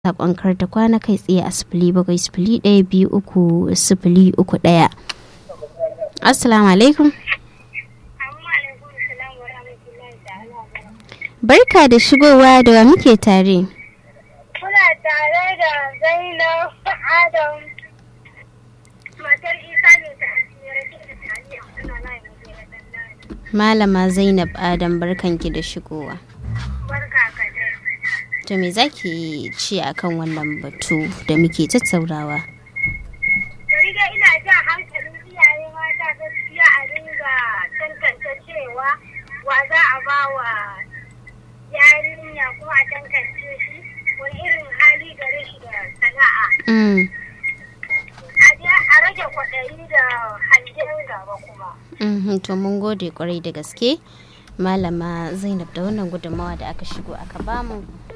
saƙon karta kwana kai tsaye a sifili bakwai sifili ɗaya biyu uku sifili uku ɗaya. Assalamu alaikum. Barka da shigowa da wa muke tare. Muna tare da Zainab Adam matar Isa ne ta asiyar da taliya suna layin gajeren ɗan Malama Zainab Adam barkanki da shigowa. Barka ka dai. To me zaki ci akan wannan batu da muke tattaunawa? Bari dai ina jan hankalin iyaye mata gaskiya a dinga tantance cewa wa za a ba wa yarinya kuma a tantance shi wani irin hali gare shi da sana'a. Mm. A je a rage kwaɗayi da hangen gaba kuma. Mhm, to mun gode kwarai da gaske malama zainab da wannan gudunmawa da aka shigo aka bamu